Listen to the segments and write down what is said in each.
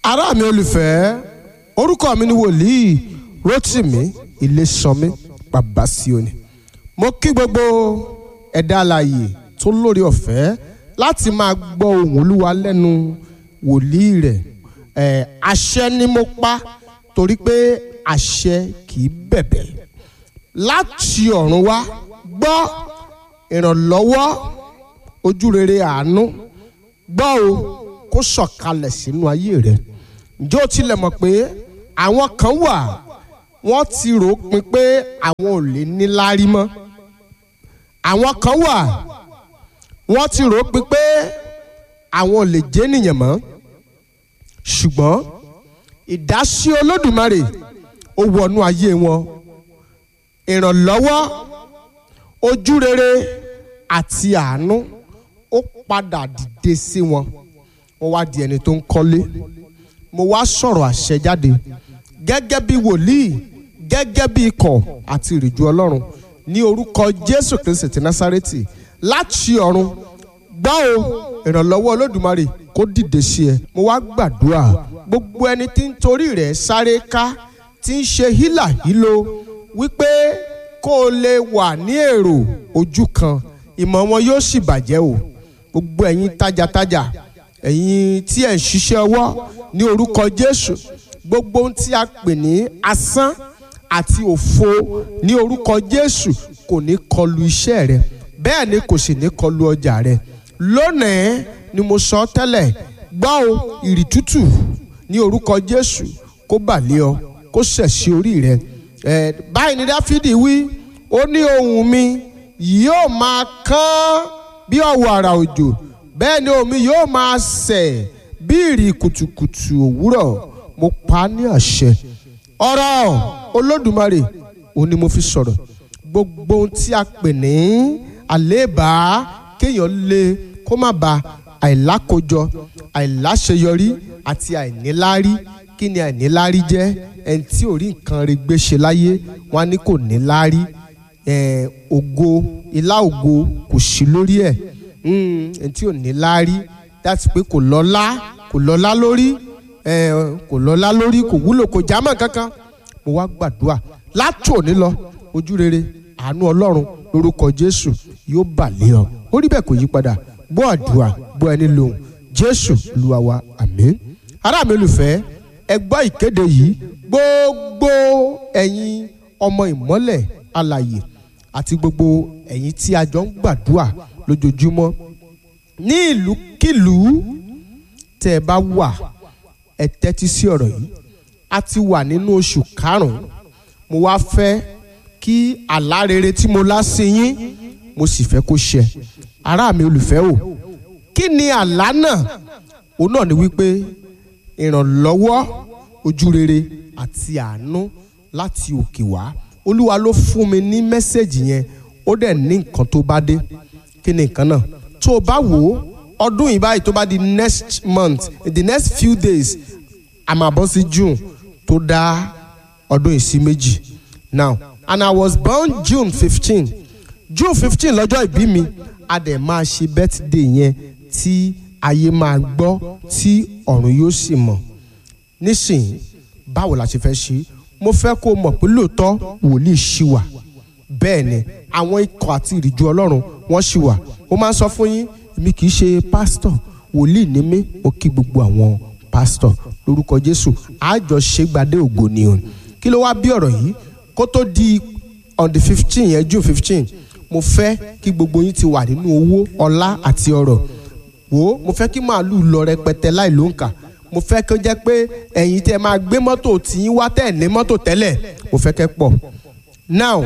ará mi olùfẹ́ orúkọ mi ni wòlíì Rótìmí Ilésanmí Babáṣíọ́nì mo kí gbogbo ẹ̀dá alààyè tó lórí ọ̀fẹ́ láti máa gbọ́ ohùn olúwa lẹ́nu wòlíì rẹ̀ ẹ̀ àṣẹ ni mo pa torí pé àṣẹ kì í bẹ̀bẹ̀ láti ọ̀run wá gbọ́ ìrànlọ́wọ́ ojúrere àánú gbọ́ o kó sọ̀kalẹ̀ sínú ayé rẹ̀ ǹjẹ́ o tilẹ̀ mọ̀ pé àwọn kan wà wọ́n ti rò ó pin pé àwọn ò lè níláárí mọ́ àwọn kan wà wọ́n ti rò ó pin pé àwọn ò lè jẹ́ nìyẹn mọ́ ṣùgbọ́n ìdásí olódùmarè ó wọnú ayé wọn ìrànlọ́wọ́ ojúrere àti àánú ó padà dìde sí wọn wọ́n wá di ẹni tó ń kọ́lé mo wá sọ̀rọ̀ àṣẹ jáde gẹ́gẹ́ bí wòlíì gẹ́gẹ́ bí ikọ̀ àti ìrìjú ọlọ́run ní orúkọ jésù kristi ti násárẹ́tì láti ọ̀run gbọ́ o ìrànlọ́wọ́ olódùmarè kó dìde sí ẹ mo wá gbàdúrà gbogbo ẹni tí ń torí rẹ̀ sáré ká tí ń ṣe hílàhílo wípé kó o lè wà ní èrò ojú kan ìmọ̀ wọn yóò sì bàjẹ́ o gbogbo ẹ̀yin tajàtajà ẹ̀yin tí ẹ̀ ń ṣiṣẹ́ ọwọ́ ní orúkọ Jésù gbogbo ohun tí a pè ní asán àti òfo ní orúkọ Jésù kò ní kọlu iṣẹ́ rẹ bẹ́ẹ̀ ni kò sì ní kọlu ọjà rẹ lónìí ni mo sọ tẹ́lẹ̀ gbọ́ o ìrì tútù ní orúkọ Jésù kó bà lé ọ kó sẹ̀ sí orí rẹ ẹ báyìí ni Dáfídì wí ó ní ohùn mi yóò máa kán bí ọ̀wọ̀ àrà òjò bẹ́ẹ̀ ni omi yóò máa sẹ̀ bí ìrì kùtùkùtù òwúrọ̀ mo pa á ní àṣẹ ọ̀rọ̀ olódùmarè òun ni mo fi sọ̀rọ̀ gbogbo ohun tí a pè ní àléébá kéèyàn lé kó má ba àìlákojọ àìláṣeyọrí àti àìníláárí kí ni àìníláárí jẹ́ ẹni tí ò rí nǹkan rẹ̀ gbé ṣe láyé wọn á ní kò níláárí ògo ilá ògo kò sí lórí ẹ̀ ẹni tí ò níláárí láti pé kò lọ́lá kò lọ́lá lórí kò lọ́lá lórí kò wúlò kò jámọ́ kankan mo wá gbàdúrà láti òní lọ ojú rere àánú ọlọ́run lórúkọ jésù yóò bà lé ọ ó rí bẹ́ẹ̀ kò yí padà gbọ́ àdúrà gbọ́ ẹni lóhùn jésù olúwa wa àmín ará mi olùfẹ́ ẹ gbọ́ ìkéde yìí gbogbo ẹ̀yin ọmọ ìmọ́lẹ̀ alàyè àti gbogbo ẹ̀yin tí a jọ ń gbàdúrà lójoojúmọ́ ní ìlúkìlú tẹ́ ẹ bá wà ẹ tẹ́tí sí ọ̀rọ̀ yìí a ti wà nínú oṣù karùn-ún mo wá fẹ́ kí àlá rere tí mo lá sí yín mo sì fẹ́ kó ṣẹ ará mi olùfẹ́ o kí ni àlá náà òun náà ni wípé ìrànlọ́wọ́ ojú rere àti àánú láti òkè wá olúwa ló fún mi ní mẹ́sẹ̀gì yẹn ó dẹ̀ ní nǹkan tó bá dé kí ni nǹkan náà tó o bá wò ó ọdún yìí báyìí tó bá di next month in the next few days a máa bọ́ sí June tó dá ọdún yìí sí méjì now and I was born June fifteen June fifteen lọ́jọ́ ìbí mi a dẹ̀ máa ṣe birthday yẹn tí ayé máa gbọ́ tí ọ̀run yóò sì mọ̀ nísìnyí báwo la ṣe fẹ́ ṣe mo fẹ́ kó o mọ̀ pé lóòótọ́ wòlíì ṣì wà bẹ́ẹ̀ ni àwọn ikọ̀ àti ìrìjú ọlọ́run wọ́n ṣì wà mo máa ń sọ fún yín èmi kì í ṣe pásítọ̀ wòlíì ní mí mo kí gbogbo àwọn pásítọ̀ lórúkọ jésù àjọ ṣègbàdé ògo ni o kí ló wá bí ọ̀rọ̀ yìí kó tó di on the fifteen yẹn june fifteen mo fẹ́ kí gbogbo yín ti wà nínú owó ọlá àti ọrọ̀ wò ó mo fẹ́ kí màálù lọ rẹpẹtẹ láì ló ń kà mo fẹ́ kó jẹ́ pé ẹ̀yin tẹ́ máa gbé mọ́tò tí yín wá tẹ̀ ní mọ́tò tẹ́lẹ̀ mo fẹ́ kẹ́ pọ̀ now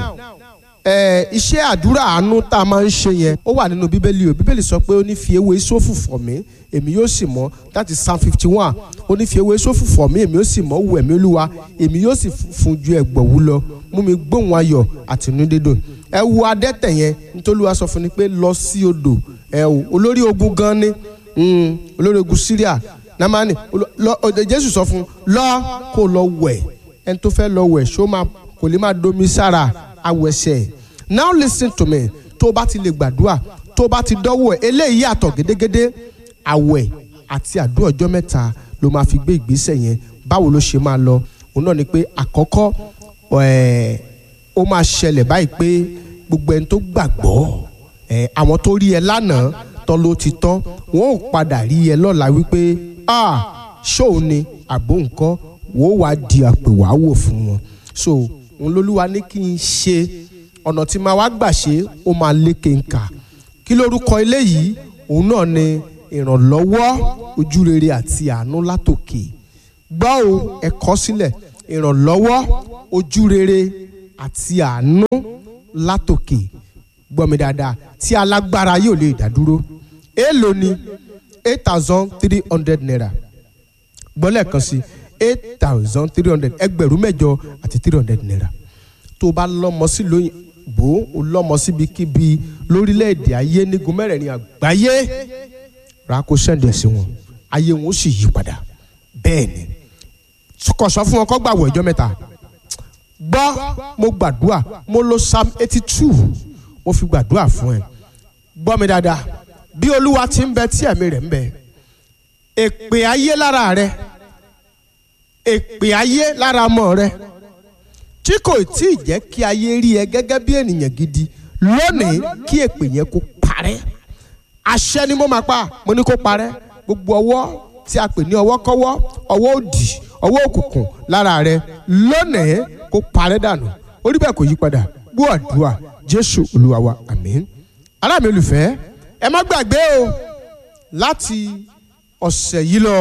ẹ iṣẹ́ àdúrà àánú tá a máa ń ṣe yẹn ó wà nínú bíbélì o bíbélì sọ pé ó ní fi ewé sófù fọ̀ mí èmi yóò sì mọ́ that is psalm fifty one ó ní fi ewé sófù fọ̀ mí èmi yóò sì mọ́ wù ẹ̀mí olúwa èmi yóò sì fún ju ẹ̀gbọ̀wú lọ mú mi gbóhùn ayọ̀ àtinúdídùn ẹ wo adẹ́tẹ̀ yẹn nítorí wàá sọ fún ni pé lọ sí odò ẹ o olórí ogun gan ni olórí ogun Syria namani Jésù sọ fún lọ kó lọ wẹ̀ ẹni tó fẹ́ lọ wẹ̀ ṣó máa kò lè máa domi sára awẹsẹ now listen to me tó o bá ti lè gbàdúrà tó o bá ti dọ́wọ́ ẹ̀ eléyìí yàtọ̀ gédégédé àwẹ̀ àti àdúrà ọjọ́ mẹ́ta ló máa fi gbé ìgbésẹ̀ yẹn báwo ló ṣe máa lọ òun náà ni pé àkọ́kọ́ ẹ̀ ó máa ṣẹlẹ̀ báyìí pé gbogbo ẹni tó gbàgbọ́ ẹ̀ àwọn tó rí ẹ lánàá tán ló ti tán wọn ò padà rí ẹ lọ́la wípé ah ṣóò ni àbó nǹkan wò ó wá di àpèwàwò fún wọn so òun lolúwa ní kí n ṣe ọ̀nà tí máa wá gbà ṣe ó máa lékè nkà kí lórúkọ eléyìí òun náà ni ìrànlọ́wọ́ ojúrere àti àánú látòkè gbọ́ o ẹ̀kọ́ sílẹ̀ ìrànlọ́wọ́ ojúrere àti àánú látòkè gbọ́ mi dáadáa tí alágbára yóò lè dádúró èèlò ni eight thousand three hundred naira gbọ́ lẹ́ẹ̀kan sí eight thousand three hundred ẹgbẹ̀rún mẹ́jọ àti three hundred naira tó o bá lọ́mọ sí lóyìnbó o lọ́mọ síbikíbi lórílẹ̀‐èdè ayé nígun mẹ́rẹ̀ẹ̀rin àgbáyé rà kó sẹ́ndì ẹ̀ sí wọn ayé wọn ó sì yí padà bẹ́ẹ̀ ni kò sọ fún wọn kó gbàwọ̀ ìjọ mẹ́ta gbọ́ mo gbàdúrà mo lo psalm eighty two mo fi gbàdúrà fún ẹ gbọ́ mi dáadáa bí olúwa ti ń bẹ tí ẹ̀mí rẹ̀ ń bẹ èpè ayé lára rẹ èpè ayé lára ọmọ rẹ tí kò tí ì jẹ́ kí ayé rí ẹ gẹ́gẹ́ bí ènìyàn gidi lónìí kí èpè yẹn kó parẹ́ àṣẹ ni mo máa pa mo ní kó parẹ́ gbogbo ọwọ́ tí a pè ní ọwọ́ kọ́wọ́ ọwọ́ òdì ọwọ́ òkùnkùn lára rẹ lónìí kó parẹ́ dànù orí bẹ́ẹ̀ kò yí padà gbọ́ àdúrà jésù olúwa wa àmín ará mi olùfẹ́ ẹ má gbàgbé o láti ọ̀sẹ̀ yìí lọ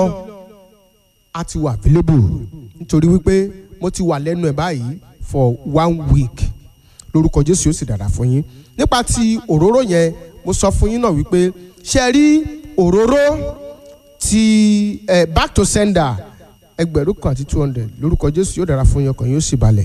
a ti wà available nítorí wípé mo ti wà lẹ́nu ẹ̀ báyìí for one week lórúkọ jésù yóò sì dára fún yín nípa ti òróró yẹn mo sọ fún yín náà wípé ṣe rí òróró ti eh, back to sender ẹgbẹ̀rún kan àti two hundred lórúkọ jésù yóò dára fún yín ọkàn yóò sì balẹ̀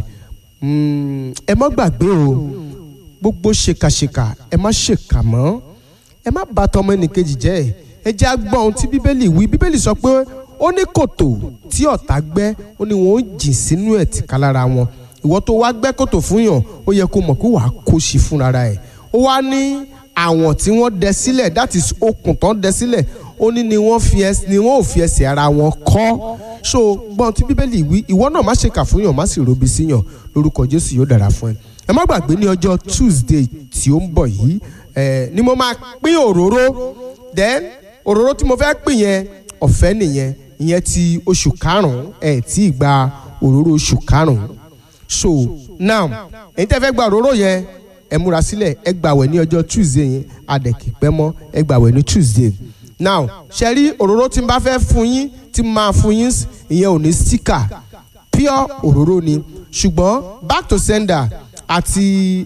ẹ má gbàgbé o gbogbo ṣèkàṣèkà ẹ má ṣèkà mọ́ ẹ má bà tọmọ ẹnìkejì jẹ́ ẹ jẹ́ agbọ́n ohun tí bíbélì wí bíbélì sọ pé ó ní kòtò tí ọ̀tá gbẹ́ ó ní wọn ó jìn sínú ẹ̀ tìka lára wọn ìwọ tó wá gbẹ́ kòtò fún yàn ó yẹ kó mọ̀ pé wàá kó sí fúnra ẹ̀ ó wá ní àwọn tí wọ́n dẹ sílẹ̀ that is okùn tán dẹ sílẹ̀ ó ní ni wọ́n fi ẹsẹ̀ ni wọ́n ò fi ẹsẹ̀ ara wọn kọ́ so gbọ́n tí bíbélì wí ìwọ náà má ṣe kà fún yàn má sì robi sí yàn lórúkọ jésù yóò dára fún ẹ ẹ má gbàgbé ní ọjọ́ tuesday tí ó ń bọ̀ yìí ẹ ni mo máa pín òróró then òróró tí mo fẹ́ pín yẹn ọ̀fẹ́ nìyẹn ìyẹn ti oṣù karùn-ún ẹ̀ tí ì gba òróró oṣù karùn-ún so now èyí tẹ́ fẹ́ gba òróró yẹn ẹ múra sílẹ̀ ẹ gbàwẹ̀ ní ọjọ́ tuesday yẹn adẹ̀kì pẹ́ mọ́ ẹ gbàwẹ̀ ní tuesday now ṣe rí òróró tí n bá fẹ́ fún yín tí n máa fún yín ìyẹn ò ní sticker pure òróró ni ṣùgbọ́n back to sender àti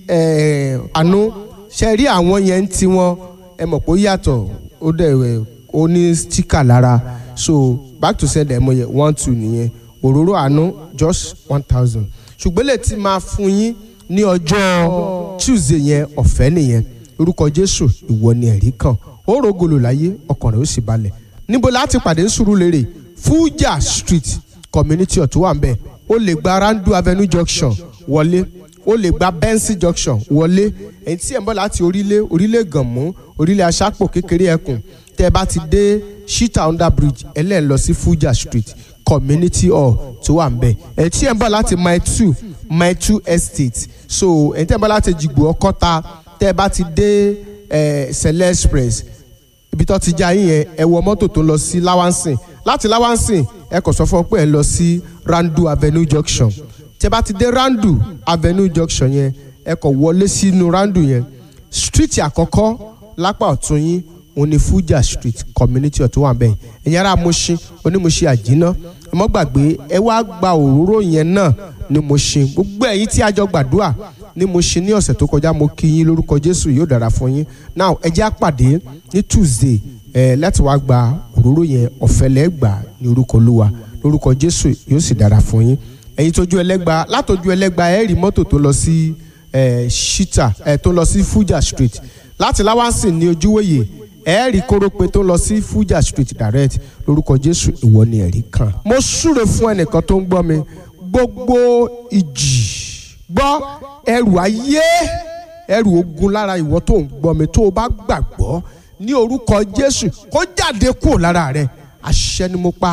àánú ṣe rí àwọn yẹn tí wọ́n ẹ mọ̀ pé ó yàtọ̀ ó dẹ̀ ó ní sticker lára so back to sender ẹ mọ̀ yẹn one two nìyẹn òróró àánú just one thousand ṣùgbọ́n lè ti máa fún yín ní ọjọ́ tuesday yẹn ọ̀fẹ́ nìyẹn orúkọ jésù ìwọ ni ẹ̀rí kan ó rògolo láyé ọkàn rẹ̀ ó sì balẹ̀ níbo láti pàdé Sùúrùlérè Fuja street community ọ̀tún wà ń bẹ̀ ó lè gba randu avenue junction wọlé ó lè gba benson junction wọlé èyí tí ẹ̀ ń bọ̀ láti orílẹ̀ orílẹ̀ gànmú orílẹ̀ aṣápò kékeré ẹkùn tẹ́ ẹ bá ti dé shita under bridge ẹlẹ́ẹ̀ lọ sí Fuja street community hall tó wà ń bẹ̀ èyí tí ẹ̀ ń bọ̀ láti mile two mile two estate so èyí tí ẹ̀ ń bọ̀ láti jìgbò ọkọ́ta tẹ́ ẹ bá ti dé sẹlẹ express ibi tó ti já yín yẹn ẹ wọ mọ́tò tó ń lọ sí lawansin láti lawansin ẹ kò sọ fún ọ pé ẹ lọ sí randu avenue junction tẹ́ bá ti dé randu avenue junction yẹn ẹ kò wọlé sínú randu yẹn street àkọ́kọ́ lápá ọ̀tún yín òun ni Fuja street community ọ̀tún wà bẹ́ẹ̀ ẹ̀yin ará Mushin onímọ̀ṣẹ́ àjínà ẹ mọ́ gbàgbé ẹ wá gba òróró yẹn náà ní Mushin gbogbo ẹ̀yin tí a jọ gbàdúrà ní Mushin ní ọ̀sẹ̀ tó kọjá mo kí yín lórúkọ Jésù yóò dára fún yín now ẹ jẹ́ àpàdé ní Tuesday ẹ láti wá gba òróró yẹn ọ̀fẹ́ lẹ́gbàá ní orúkọ Olúwa lórúkọ Jésù yóò sì dára fún yín ẹ̀yin tójú ẹlẹ́gba látọjú ẹlẹ́gba ẹ rí mọ́tò tó lọ sí ẹ shita ẹ tó lọ sí Fuja street láti láwánsìn ní ojúwòye ẹ rí kórópè tó lọ sí Fuja street direct lórúkọ Jésù ìwọ ni ẹ̀rí kan. mo súre fún ẹnìkan tó ń gbọ́ mi gbogbo ìjì gbọ́ ẹrù ayé ẹrù ogun lára ìwọ tó ń gbọ́ mi tó o bá gbàgbọ́ ní orúkọ Jésù kó jáde kúrò lára rẹ àṣẹ ni mo pa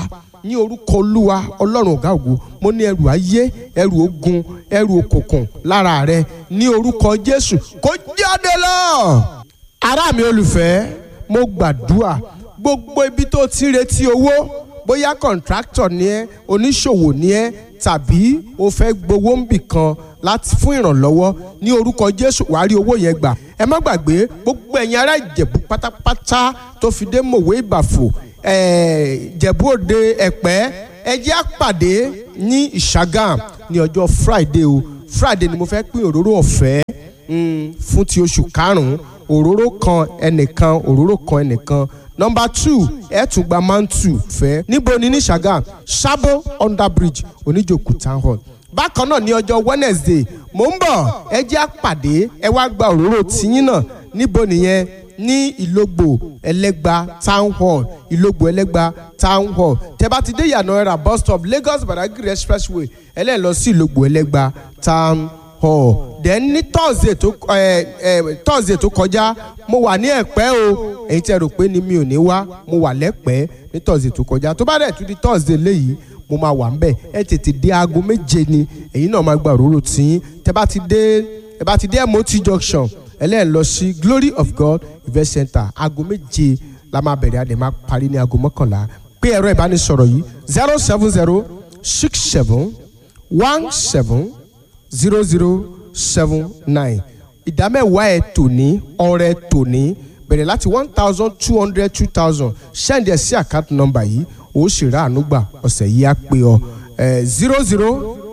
ní orúkọ olúwa ọlọ́run ọ̀gá ògo mo ní ẹrù ayé ẹrù ogun ẹrù òkùnkùn lára rẹ ní orúkọ jésù kó jáde lọ. ará mi olùfẹ́ mo gbàdúrà gbogbo ibi tó ti ń retí owó bóyá kọ̀ǹtráktọ̀ ni ẹ́ oníṣòwò ni ẹ́ tàbí o fẹ́ gbowó ń bì kan láti fún ìrànlọ́wọ́ ní orúkọ jésù wàá rí owó yẹn gbà ẹ má gbàgbé gbogbo ẹ̀yin ará ìjẹ̀bú pátápátá tó fi dé mòwe ìbàfò ìjẹ̀bú òde ẹ̀pẹ́ ẹ jẹ́ á pàdé ní ìṣàgàm ní ọjọ́ friday o friday ni mo fẹ́ pín òróró ọ̀fẹ́ fún ti oṣù karùn-ún òróró kan ẹnìkan òróró kan ẹnìkan nọmba two ẹ tún gba mantu fẹ́ níbo ni ní ṣàgàm sábó under bridge oníjòkú town hall bákan náà ní ọjọ́ wednesday mò ń bọ̀ ẹ jẹ́ àpàdé ẹ wá gba òróró tiyín náà níbo nìyẹn ní ìlógbò ẹlẹ́gba town hall ìlógbò ẹlẹ́gba town hall tẹ́ bá ti dé ìyànà ẹ̀rà bus stop lagos badagry expressway ẹlẹ́ẹ̀ lọ sí ìlógbò ẹlẹ́gba town hall then ní thursday tó ẹ ẹ thursday tó kọjá mo wà ní ẹ̀pẹ́ o èyí tẹ́ rò pé ni mi ò ní wá mo wà lẹ́pẹ́ ní thursday tó kọjá tó bá dẹ̀ tún di thursday léyìí mo máa wà ńbẹ̀ ẹ tètè dé aago méje ni èyí náà máa gba òróró tiyín tẹ́ bá ti dé ẹ bá ti dé mot junction ẹlẹ́yìn lọ sí glory of god event center aago méje la máa bẹ̀rẹ̀ àdè máa parí ní aago mọ́kànlá pé ẹ̀rọ ìbánisọ̀rọ̀ yìí zero seven zero six seven one seven zero zero seven nine ìdámẹ́wàá ẹ̀ tòní ọrẹ tòní bẹ̀rẹ̀ láti one thousand two hundred two thousand send ẹ̀ sí àkáǹtì nọ́mbà yìí ó sì rà ànúgbà ọ̀sẹ̀ yìí á pé ọ zero zero